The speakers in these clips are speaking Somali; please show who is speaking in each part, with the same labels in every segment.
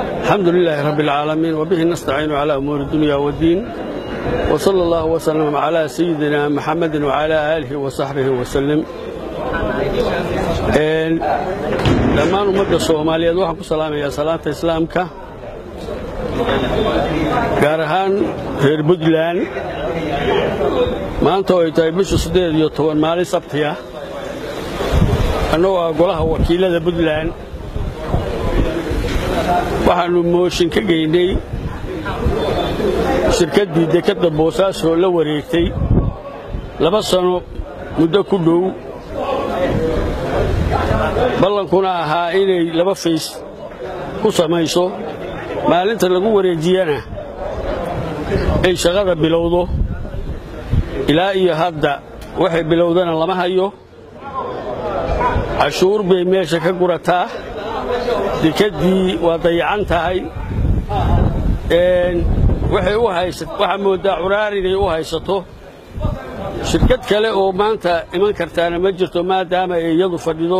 Speaker 1: الحمد لله رب العالمين وبه نستعين على أمور الدنيا والدين وصلى الله وسلم على سيدنا محمد وعلى آله وصحبه وسلم dhammaan ummadda soomaaliyeed waxaan ku salaamayaa salaanta islaamka gaar ahaan reer puntland maanta oo ay tahay bisha siddeed iyo toban maalin sabti ah annagoo ah golaha wakiilada puntland waxaannu mooshin ka geynay shirkaddii dekadda boosaasoo la wareegtay laba sano muddo ku dhow ballankuna ahaa inay laba fays ku samayso maalinta lagu wareejiyana ay shaqada bilowdo ilaa iyo hadda waxay bilowdana lama hayo cashuur bay meesha ka gurataa dekaddii waa dayacan tahay waxay u haysa waxaa mooddaa curaar inay u haysato shirkad kale oo maanta iman kartaana ma jirto maadaama ay iyadu fadhido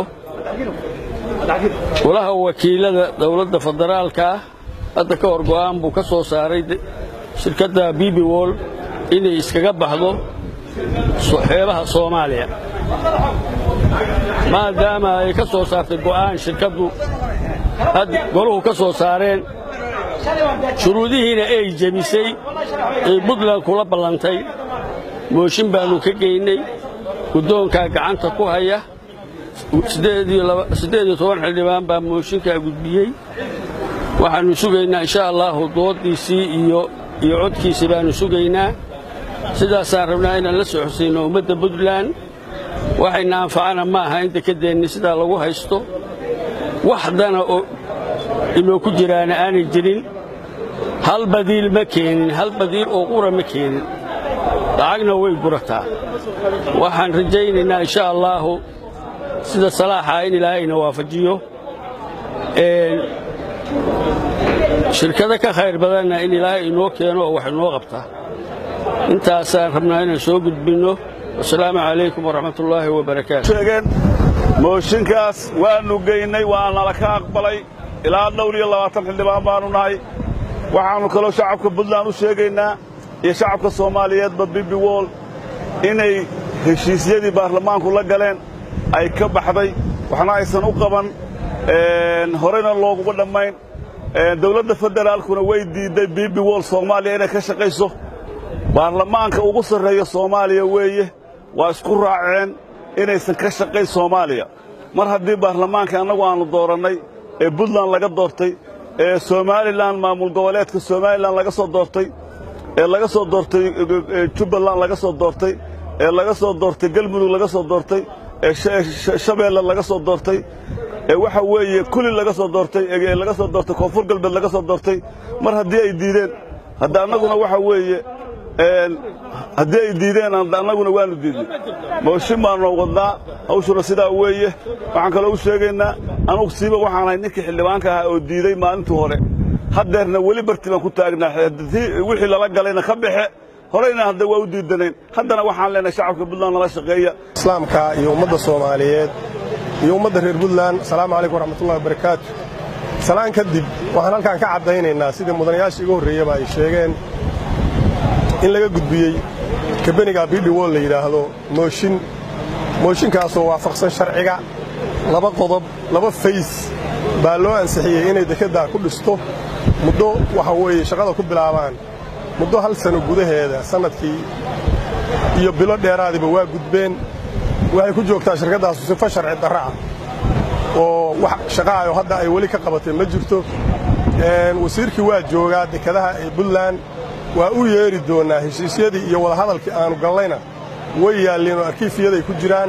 Speaker 1: golaha wakiilada dowladda federaalka ah hadda ka hor go'aan buu ka soo saaray shirkadda bibi wol inay iskaga baxdo xeebaha soomaaliya maadaama ay ka soo saartay go'aan shirkaddu goluhu ka soo saareen shuruudihiina ay jebisay ay puntland kula ballantay mooshin baannu ka geynay guddoonkaa gacanta ku haya siddeed iyo toban xildhibaan baa mooshinkaa gudbiyey waxaannu sugaynaa insha allaahu dooddiisii iyo iyo codkiisii baannu sugaynaa sidaasaan rabnaa inaan la soo xusayno ummadda puntland waxayna anfacana ma aha in dekeddeenni sidaa lagu haysto waxdana oo inoo ku jiraana aanay jirin hal badiil ma keenin hal badiil oo qura ma keenin lacagna way gurataa waxaan rajaynaynaa insha allaahu sida salaaxa in ilaahayna waafajiyo shirkado ka khayr badanna in ilaahay inoo keeno oo wax inoo qabtaa intaasaan rabnaa inaan soo gudbinno wasalaamu calaykum waraxmatullaahi wabarakaatu
Speaker 2: sheegeen mooshinkaas waannu geynay waa nala ka aqbalay ilaa dhowr iyo labaatan xildhibaan baannu nahay waxaannu kaloo shacabka puntland u sheegaynaa iyo shacabka soomaaliyeedba bibi wol inay heshiisyadii baarlamaanku la galeen ay ka baxday waxna aysan u qaban horeyna looguma dhammayn dawladda federaalkuna way diidday bibi wol soomaaliya inay ka shaqayso baarlamaanka ugu sarreeya soomaaliya weeye waa isku raaceen inaysan ka shaqayn soomaaliya mar haddii baarlamaanka annagu aannu doorannay ee puntland laga doortay ee somalilan maamul goboleedka somalilan laga soo doortay ee laga soo doortay jubbaland laga soo doortay ee laga soo doortay galmudug laga soo doortay ee shabeelle laga soo doortay ee waxa weeye kuli laga soo doortay ee laga soo doortay koonfur galbeed laga soo doortay mar haddii ay diideen hadda annaguna waxa weeye haddii ay diideen annaguna waannu diidnay mooshin baannu wadnaa hawshuna sidaa weeye waxaan kaloo u sheegaynaa anugu siiba waxaan ahay ninkii xildhibaanka ahaa oo diiday maalintii hore haddeerna weli barti baan ku taagnaa wixii lala galayna ka baxe horeyna hadda waa u diidanayn haddana waxaan leenahay shacabka puntland nala shaqeeya
Speaker 3: islaamka iyo ummadda soomaaliyeed iyo ummadda reer puntland asalaamu calaykum waraxmatullahi wabarakaatu salaan kadib waxaan halkaan ka caddaynaynaa sidii mudanayaasha iga horreeyaba ay sheegeen in laga gudbiyey kabeniga bidhi wol la yidhaahdo mooshin mooshinkaasoo waafaqsan sharciga laba qodob laba fays baa loo ansixiyey inay dekeddaa ku dhisto muddo waxa weeye shaqada ku bilaabaan muddo hal sano gudaheeda sannadkii iyo bilo dheeraadiba waa gudbeen waxay ku joogtaa shirkaddaasu sifo sharci darra ah oo wax shaqaayo hadda ay weli ka qabatay ma jirto wasiirkii waa joogaa dekedaha ee puntland waa u yeedhi doonnaa heshiisyadii iyo wadahadalkii aannu gallayna way yaalleen oo arkiifyaday ku jiraan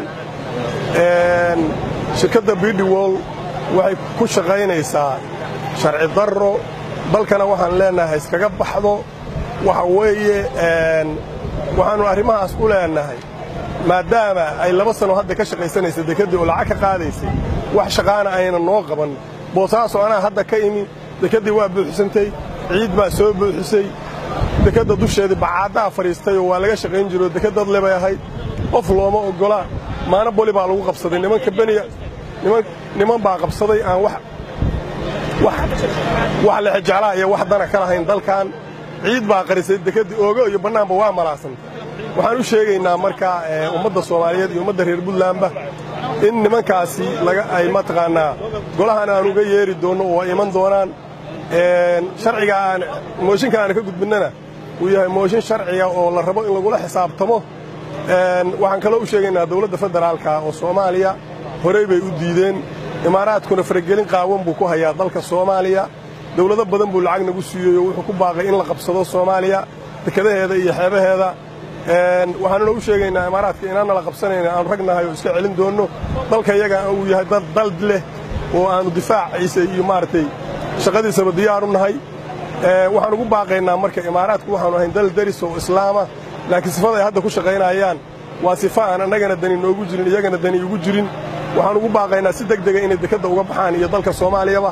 Speaker 3: shirkadda bidhi wol waxay ku shaqaynaysaa sharci darro dalkana waxaan leennahay iskaga baxdo waxa weeye waxaannu arrimahaas u leennahay maadaama ay laba sano hadda ka shaqaysanaysay dekeddii oo lacag ka qaadaysay wax shaqaana ayna noo qaban boosaaso anaa hadda ka imi dekeddii waa buuxsantay ciid baa soo buuxisay dekedda dusheedii bacaaddaa fadhiistay oo waa laga shaqayn jiroo dekeddad lebay ahayd qof looma oggola maana boli baa lagu qabsaday nimanka beniya niman baa qabsaday aan wax wax lexejeclaha iyo wax dana ka lahayn dalkan ciid baa qarisay dekeddii oogo iyo bannaanba waa malaasantay waxaan u sheegaynaa marka ummadda soomaaliyeed iyo ummadda reer buntlandba in nimankaasi ay mataqaannaa golahan aan uga yeeri doonno oo ay iman doonaan sharciga aan mooshinka aan ka gudbinnana uu yahay mooshin sharciga oo la rabo in lagula xisaabtamo waxaan kaloo u sheegaynaa dawladda federaalka oo soomaaliya horey bay u diideen imaaraadkuna faragelin qaawan buu ku hayaa dalka soomaaliya dawlado badan buu lacag nagu siiyey oo wuxuu ku baaqay in la qabsado soomaaliya dekadaheeda iyo xeebaheeda waxaanuna u sheegaynaa imaaraadka inaanna la qabsanayna aanu ragnahay oo iska celin doonno dalka iyaga uu yahay dad dal leh oo aannu difaaciisa iyo maaragtay shaqadiisaba diyaar u nahay waxaan ugu baaqaynaa marka imaaraadku waxaanu ahayn dal daris oo islaama laakiin sifada ay hadda ku shaqaynayaan waa sifa aan annagana dani noogu jirin iyagana dani ugu jirin waxaan ugu baaqaynaa si deg dega inay dekadda uga baxaan iyo dalka soomaaliyaba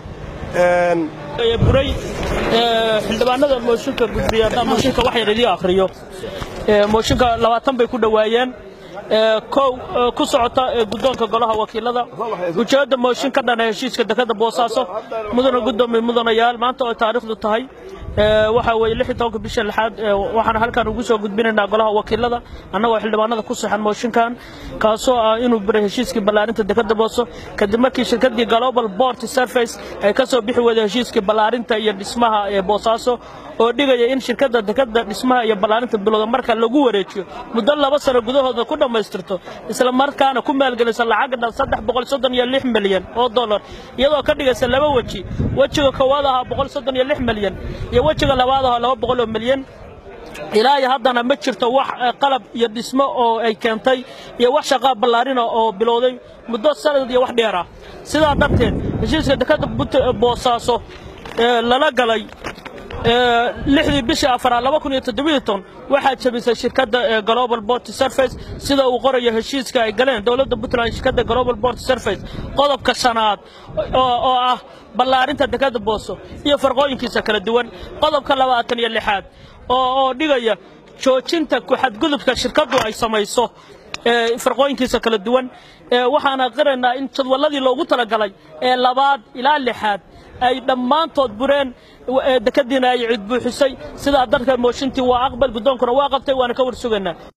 Speaker 4: buray xildhibaanada mooshinka gudbiya mooshinka wax yar idii akhriyo mooshinka labaatan bay ku dhowaayeen kow ku socota guddoonka golaha wakiilada ujeedda mooshin ka dhana heshiiska dekadda boosaaso mudana guddoomiye mudanayaal maanta oo taariikhdu tahay waxaa weeye lix iyo tobanka bisha lixaad waxaan halkan ugu soo gudbinaynaa golaha wakiilada annagoo xildhibaanada ku saxan mooshinkan kaasoo ah inuu biray heshiiskii ballaarinta dekadda booso kadib markii shirkaddii global port surface ay ka soo bixi weyday heshiiskii ballaarinta iyo dhismaha ee boosaaso oo dhigaya in shirkadda dekadda dhismaha iyo ballaarinta bilowda marka lagu wareejiyo muddo laba sano gudahooda ku dhammaystirto isla markaana ku maalgelisa lacag dhan saddex boqol soddon iyo lix milyan oo dollar iyadoo ka dhigaysa laba weji wejiga koowaad ahaa boqol soddon iyo lix milyan iyo wejiga labaad ahaa laba boqol oo milyan ilaa iyo haddana ma jirto wax qalab iyo dhismo oo ay keentay iyo wax shaqaa ballaarina oo bilowday muddo sanad iyo wax dheer ah sidaa darteed heshiiska dekadda boosaaso lala galay lixdii bishii afaraad laba kun iyo toddobiyo ton waxaa jabisay shirkadda global port surface sida uu qorayo heshiiska ay galeen dowladda puntland shirkadda global port surface qodobka shanaad oo ah ballaarinta dekadda booso iyo farqooyinkiisa kala duwan qodobka labaatan iyo lixaad oo dhigaya joojinta ku-xadgudubka shirkaddu ay samayso farqooyinkiisa kala duwan waxaana qiraynaa in jadwalladii loogu talagalay ee labaad ilaa lixaad ay dhammaantood bureen dekadiina ay cid buuxisay sidaa darka mooshintii waa aqbal guddoonkuna waa qabtay waana ka war sugaynaa